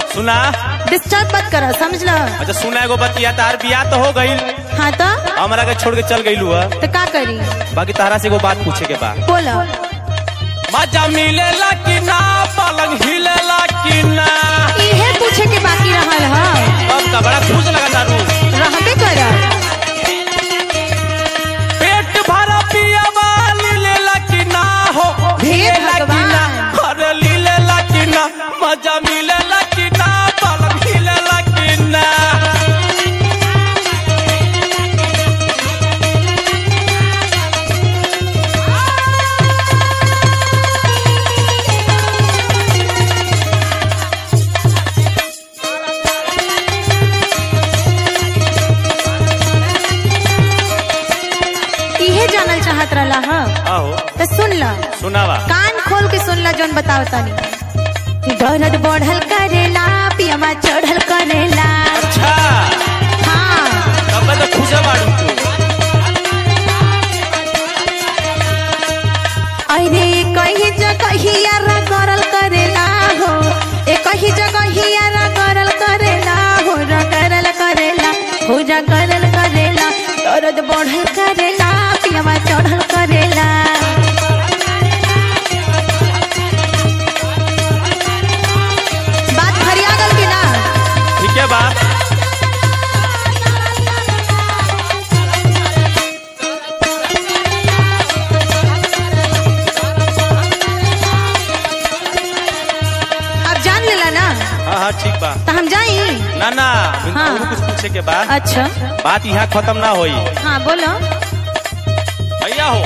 सुना डिस्टर्ब मत करो समझ लो अच्छा सुना एगो बतिया तार बियाह तो हो गईल हाँ तो हमरा के छोड़ के चल गईलू है तो का करी बाकी तारा से एगो बात पूछे के बा बोलो मजा मिलेला कि ना पलंग हिलेला कि ना इहे पूछे के बाकी रहल ह अब का बड़ा खुश लगा तारू रहबे कर पेट भरा पियावा लीलेला कि ना हो हे हिलेला कि ना भगवान। अरे लीलेला कि ना मजा मिलेला कि ना पलंग हिलेला कि ना इहे जानल चाहत रहला ह आहो तो सुन लो सुनावा कान खोल के सुन लो जोन बताओ तनी दर्द बढ़ल करेला पियमा चढ़ल करेला अच्छा हाँ तब तो खुश बाड़ू तू अरे कहीं जगहिया करल करेला हो ए कहीं जगहिया करल करेला हो र करल करेला हो र करल करेला दर्द बढ़ल करेला पियमा चढ़ल करेला बात फरिया गल कि ना ठीक है बात अब जान लेला ना हाँ हाँ ठीक बा तो हम जाई ना ना बिन हाँ। और कुछ पूछे के बाद अच्छा बात यहाँ खत्म ना होई हाँ बोलो भैया हो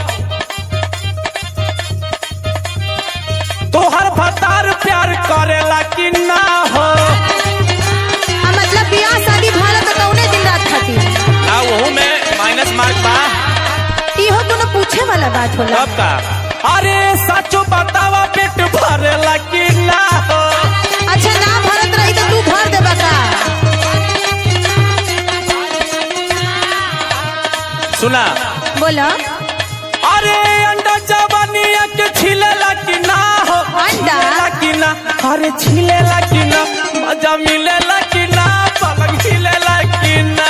तोहर भतार प्यार करेला कि ना हो आ, मतलब बियाह शादी भला तो कौने दिन रात खातिर ना वहू में माइनस मार्क बा इहो कोनो पूछे वाला बात होला कब का अरे सचो बतावा पेट भरेला कि ना हो अच्छा ना भरत रही तो तू भर देबा का सुना बोलो अरे अंडा जवानिया के छिलेला कि ना हो अंडा? छिलेला कि ना अरे छिलेला कि ना मजा मिलेला कि ना पलंग हिलेला कि ना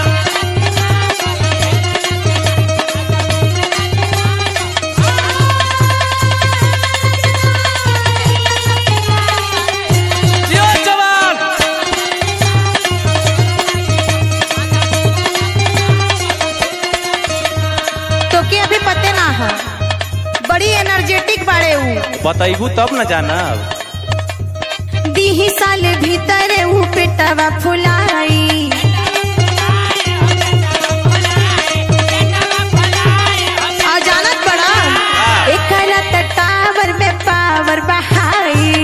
जियो जवान तो के अभी पते ना है बड़ी एनर्जेटिक बाड़े ऊ बताइबू तब न जानब दीही साल भीतर ऊ पेटवा फुलाई आ जानत बड़ा एकरा त टावर में पावर बहाई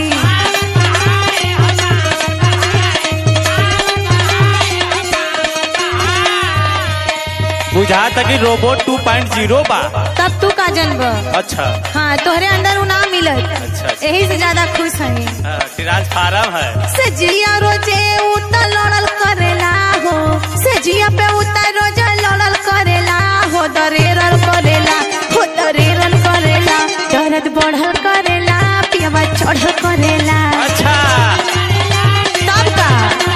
बुझा कि रोबोट 2.0 बा तब तू का जनब अच्छा हाँ तोहरे अंदर ऊ ना मिलत अच्छा, अच्छा। यही से ज्यादा खुश है हाँ, ट्रांसफार्म है सजिया रोजे उता लड़ल करेला हो सजिया पे उता रोजे लड़ल करेला हो दरेरल करेला हो दरेरल करेला दर्द बढ़ल करेला पियवा चढ़ल करेला अच्छा तब का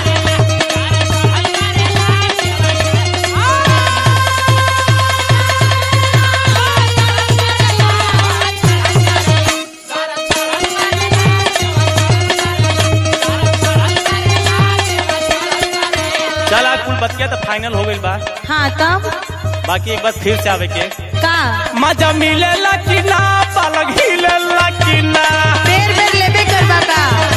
चल आज कुल बतिया तो फाइनल हो गई बा हाँ तब बाकी एक बार फिर से आवे के का मजा मिलेला कि ना पलंग हिलेला कि ना बेर बेर लेबे करबा का